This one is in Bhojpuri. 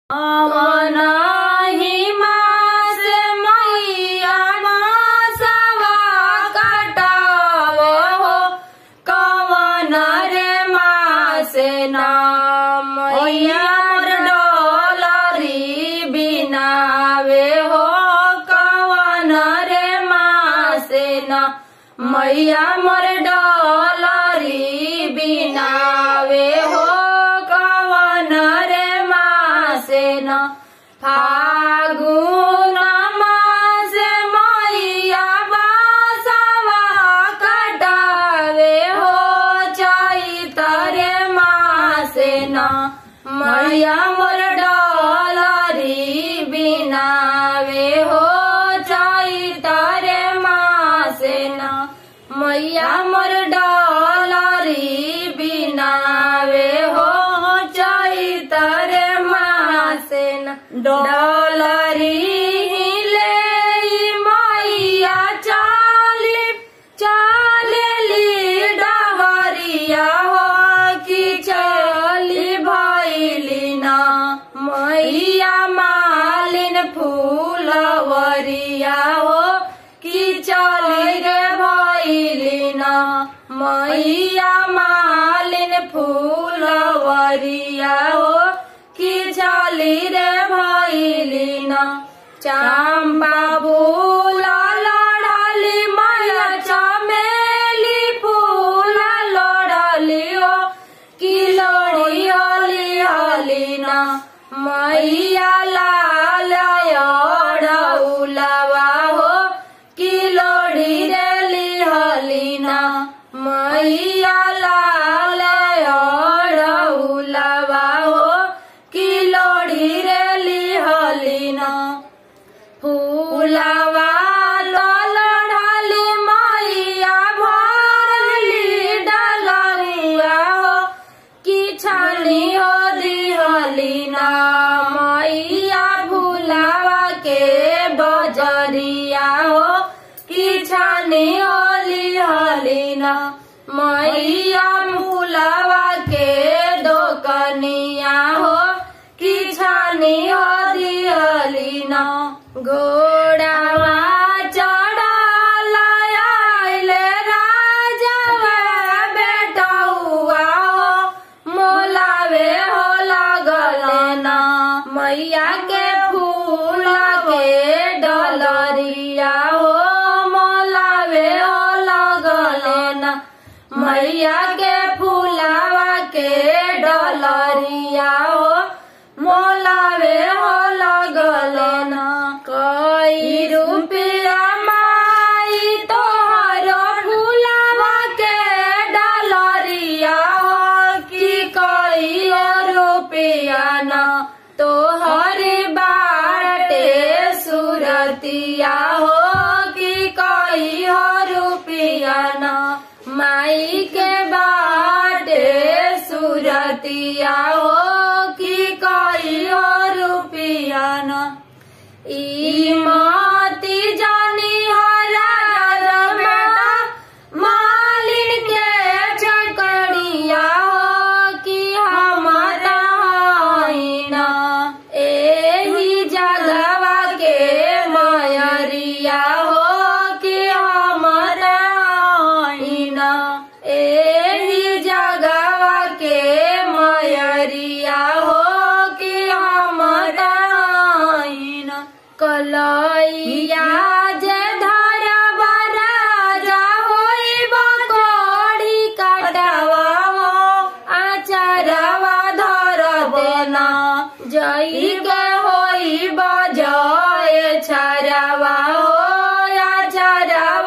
अवनाही मास मैया मासवा कटाव हो कवन रे मास नाम मैया मोर डोलरी बिनावे हो कवन रे मास ना मैया मोर डोलरी बिनावे हो कवन रे मासे न फागुन मास मैया बासवा कटावे हो चैतरे मासे न मैया मोर डोलरी बिनावे हो चैतरे मासे न मैया मोर डोलरी बिनावे हो चैतरे मासे न डोलरी हिले मैया चाली चालेली डहरिया हो कि चली भैली ना मैया मालिन फूलवरिया हो कि चली रे भैली ना मैया मालिन फूलवरिया हो कि चली रे भैली ना चंपा फूल लड़ली मैया चमेली फूल लड़ली हो कि लड़ी हली हली ना मैया लाल उलवा हो कि लड़ी रेली हली ना मैया लाल उलवा हो कि लड़ी रेली हली ना फूलवा लड़ली मैया भरली डलरिया हो कि छानी हो दिहली ना मैया फूलवा के बजरिया हो कि छानी होली हली ना मैया फूलवा के दोकनिया हो कि छानी हो दिहली ना घोड़ावा चढ़ल आइले राजवा बेटौआ हो मोलावे हो लगल ना मैया के फूल के डलरिया हो मोलावे हो लगल ना मैया के फूलावा के डलरिया हो मोलावे हो लगल ना कई रुपया माई तोहर फूलावा के डलरिया हो कि कई रुपया ना तोहर बाटे सुरतिया हो कि कई रुपया ना माई के बाटे सुरतिया हो कि कई रुपया ना ई माती जानी हरा बेटा मालिन के चकड़िया हो कि हमारा ना एही जगवा के मयरिया हो कि हमारा ना एही जगवा के मयरिया हो कि हमारा ना कलैया जे धरा बराजा होई बकोड़ी कटावा हो आचारवा धर देना जई के होई बजाए छरवा हो आचारवा